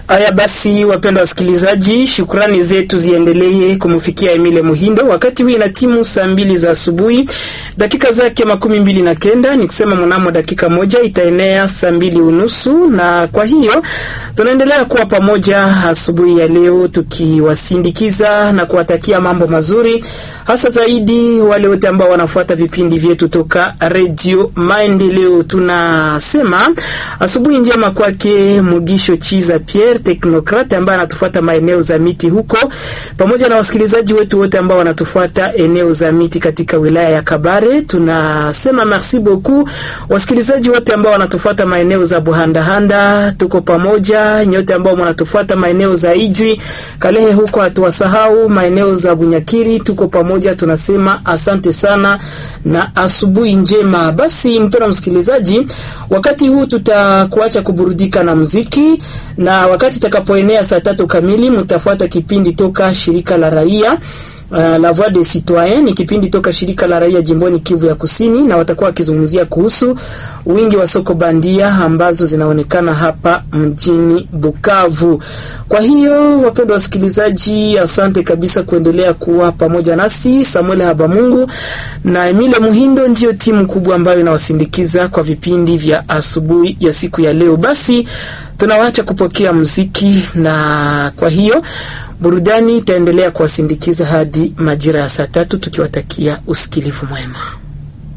Haya basi, wapendwa wasikilizaji, shukrani zetu ziendelee kumfikia Emile Muhindo. Wakati huu ina timu saa mbili za asubuhi dakika zake makumi mbili na kenda ni kusema mnamo dakika moja itaenea saa mbili unusu, na kwa hiyo tunaendelea kuwa pamoja asubuhi ya leo tukiwasindikiza na kuwatakia mambo mazuri, hasa zaidi wale wote ambao wanafuata vipindi vyetu toka Radio Maendeleo. Tunasema asubuhi njema kwake Mugisho Chiza Pierre Technocrate ambaye anatufuata maeneo za miti huko, pamoja na wasikilizaji wetu wote ambao wanatufuata eneo za miti katika wilaya ya Kabare. Tunasema merci beaucoup wasikilizaji wote ambao wanatufuata maeneo za Buhandahanda, tuko pamoja. Nyote ambao mnatufuata maeneo za Ijwi, Kalehe huko hatuwasahau, maeneo za Bunyakiri tuko pamoja. Tunasema asante sana na asubuhi njema. Basi mpendwa msikilizaji, wakati huu tutakuacha kuburudika na muziki na wakati itakapoenea saa tatu kamili mtafuata kipindi toka shirika la raia Uh, la Voix des Citoyens ni kipindi toka shirika la raia jimboni Kivu ya Kusini, na watakuwa wakizungumzia kuhusu wingi wa soko bandia ambazo zinaonekana hapa mjini Bukavu. Kwa hiyo wapendwa wasikilizaji, asante kabisa kuendelea kuwa pamoja nasi. Samuel Habamungu na Emile Muhindo ndio timu kubwa ambayo inawasindikiza kwa vipindi vya asubuhi ya siku ya leo. Basi tunawaacha kupokea muziki, na kwa hiyo burudani itaendelea kuwasindikiza hadi majira ya saa tatu tukiwatakia usikilivu mwema.